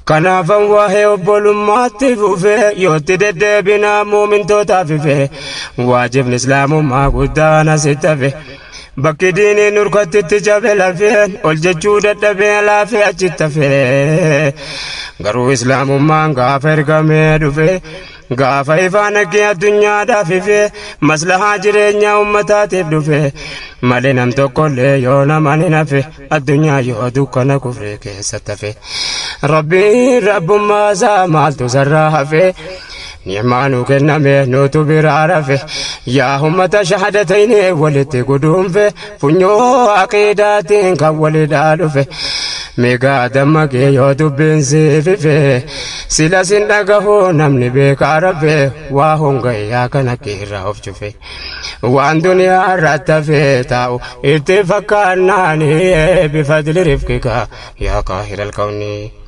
Kanaafan waa'ee obbolummaatti fufee yootti deddeebinaa muumintootaaf ife waajibni islaamummaa guddaan asitti hafe. Bakki diiniin nurkattitti cabe lafeen ol jechuu dadhabee laafee achitti hafee garuu islaamummaan gaafa ergamee dhufe gaafa ifaan akkee addunyaadhaaf ife maslahaa jireenyaa ummataatiif dhufe malee nam tokkollee yoo naman hin hafe addunyaa yoo dukkana kufree keessatti hafe rabbiin rabbummaa isaa maaltu sarraa hafe. ni'maanu kenname nutu biraa rafe yaa ummata shahadatayni walitti guduunfe funyoo aqiidaatiin kan walidhaa dhufe meegaa dammaqee yoo dubbiin siifife sila sin dhagahu namni beekaa rafe waa hongayyaa kana kiirraa of cufe waan duniyaa irratti hafee taa'u itti fakkaannaani bifadli rifqika yaa kaahira alkawnii